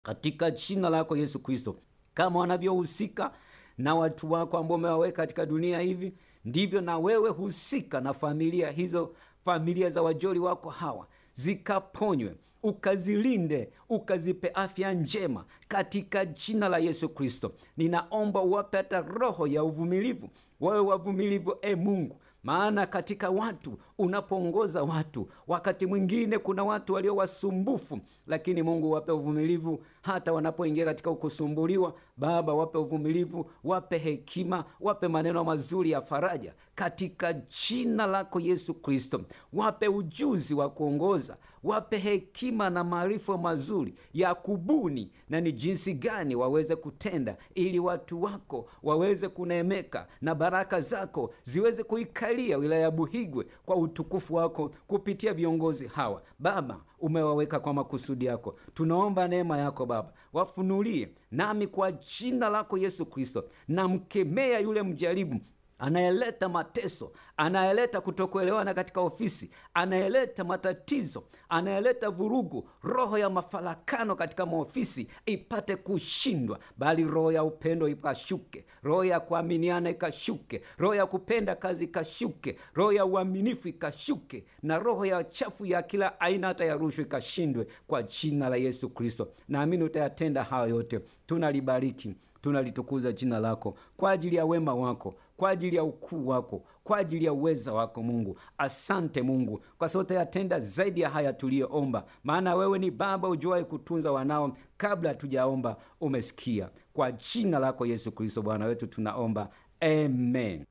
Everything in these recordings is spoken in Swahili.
katika jina lako Yesu Kristo, kama wanavyohusika na watu wako ambao umewaweka katika dunia hivi, ndivyo na wewe husika na familia hizo, familia za wajoli wako hawa zikaponywe ukazilinde ukazipe afya njema katika jina la Yesu Kristo. Ninaomba uwape hata roho ya uvumilivu, wawe wavumilivu e Mungu, maana katika watu unapoongoza watu, wakati mwingine kuna watu walio wasumbufu, lakini Mungu wape uvumilivu hata wanapoingia katika kusumbuliwa. Baba, wape uvumilivu, wape hekima, wape maneno mazuri ya faraja katika jina lako Yesu Kristo. Wape ujuzi wa kuongoza, wape hekima na maarifa mazuri ya kubuni na ni jinsi gani waweze kutenda, ili watu wako waweze kuneemeka na baraka zako ziweze kuikalia wilaya ya Buhigwe kwa utukufu wako kupitia viongozi hawa. Baba, umewaweka kwa makusudi yako. Tunaomba neema yako Baba, wafunulie nami kwa jina lako Yesu Kristo, namkemea yule mjaribu anayeleta mateso, anayeleta kutokuelewana katika ofisi, anayeleta matatizo, anayeleta vurugu. Roho ya mafarakano katika maofisi ipate kushindwa, bali roho ya upendo ikashuke, roho ya kuaminiana ikashuke, roho ya kupenda kazi ikashuke, roho ya uaminifu ikashuke, na roho ya chafu ya kila aina hata ya rushwa ikashindwe, kwa jina la Yesu Kristo. Naamini utayatenda hayo yote. Tunalibariki, tunalitukuza jina lako kwa ajili ya wema wako kwa ajili ya ukuu wako, kwa ajili ya uweza wako Mungu. Asante Mungu kwa sababu utayatenda zaidi ya haya tuliyoomba, maana wewe ni Baba ujuaye kutunza wanao kabla hatujaomba. Umesikia. Kwa jina lako Yesu Kristo Bwana wetu tunaomba, amen.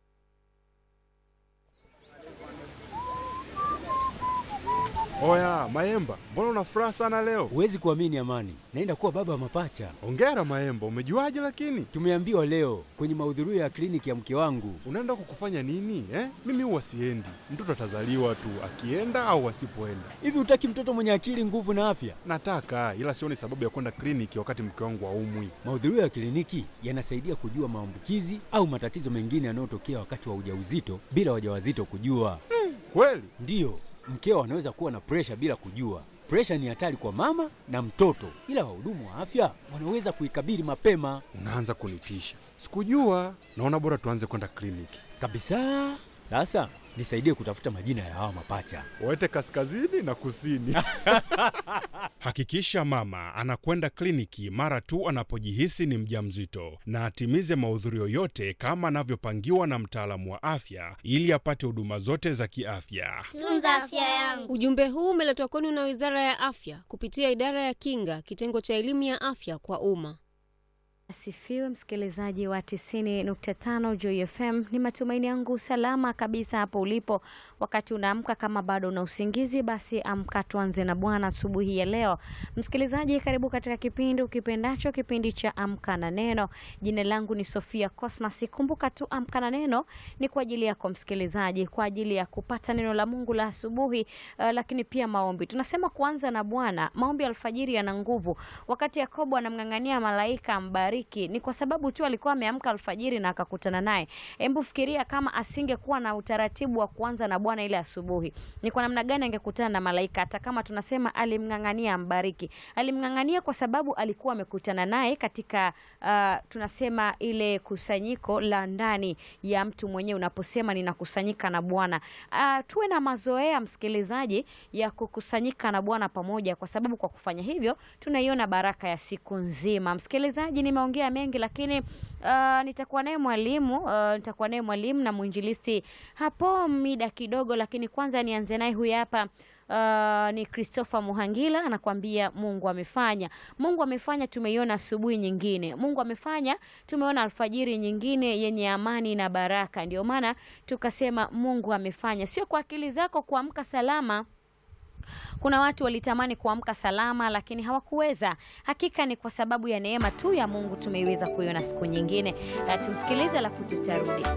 Oya Maemba, mbona una furaha sana leo? Huwezi kuamini Amani, naenda kuwa baba wa mapacha. Ongera Maemba, umejuaje? Lakini Tumeambiwa leo kwenye mahudhurio ya kliniki ya mke wangu. unaenda kukufanya nini eh? Mimi huwa siendi, mtoto atazaliwa tu akienda au asipoenda. Hivi hutaki mtoto mwenye akili, nguvu na afya? Nataka ila sioni sababu ya kwenda kliniki wakati mke wangu haumwi. Mahudhurio ya kliniki yanasaidia kujua maambukizi au matatizo mengine yanayotokea wakati wa ujauzito bila wajawazito kujua. Kweli? Ndiyo, mkeo anaweza kuwa na presha bila kujua. Presha ni hatari kwa mama na mtoto, ila wahudumu wa afya wanaweza kuikabili mapema Unaanza kunitisha. Sikujua. Naona bora tuanze kwenda kliniki. kabisa. Sasa nisaidie kutafuta majina ya hawa mapacha. Waete kaskazini na kusini. Hakikisha mama anakwenda kliniki mara tu anapojihisi ni mjamzito na atimize mahudhurio yote kama anavyopangiwa na mtaalamu wa afya ili apate huduma zote za kiafya. Tunza afya yangu. Ujumbe huu umeletwa kwenu na Wizara ya Afya kupitia Idara ya Kinga, kitengo cha elimu ya afya kwa umma. Asifiwe msikilizaji wa 90.5 Joy FM. Ni matumaini yangu salama kabisa hapo ulipo. Wakati unaamka, kama bado una usingizi, basi amka, tuanze na Bwana asubuhi ya leo. Msikilizaji, karibu katika kipindi ukipendacho, kipindi cha Amka na Neno. Jina langu ni Sofia Cosmas. Kumbuka tu Amka na Neno ni kwa ajili yako msikilizaji, kwa ajili ya kupata neno la Mungu la asubuhi, uh, lakini pia maombi. Tunasema kuanza na Bwana. Maombi ya alfajiri yana nguvu. Wakati Yakobo anamng'ang'ania malaika ambariki, ni kwa sababu tu alikuwa ameamka alfajiri na akakutana naye. Hebu fikiria kama asingekuwa na utaratibu wa kuanza na Bwana ile asubuhi, ni kwa namna gani angekutana na malaika? Hata kama tunasema alimng'ang'ania ambariki, alimng'ang'ania kwa sababu alikuwa amekutana naye katika uh, tunasema ile kusanyiko la ndani ya mtu mwenyewe. Unaposema ninakusanyika na Bwana, uh, tuwe na mazoea msikilizaji, ya kukusanyika na Bwana pamoja, kwa sababu kwa kufanya hivyo tunaiona baraka ya siku nzima. Msikilizaji, nimeongea mengi, lakini uh, nitakuwa naye mwalimu uh, nitakuwa naye mwalimu na mwinjilisti hapo mida kidogo, lakini kwanza nianze naye huyu hapa. Uh, ni Christopher Muhangila anakuambia Mungu amefanya. Mungu amefanya, tumeiona asubuhi nyingine. Mungu amefanya, tumeona alfajiri nyingine yenye amani na baraka. Ndio maana tukasema Mungu amefanya, sio kwa akili zako kuamka salama. Kuna watu walitamani kuamka salama lakini hawakuweza. Hakika ni kwa sababu ya neema tu ya Mungu tumeiweza kuiona siku nyingine. Uh, tumsikilize alafu tutarudi.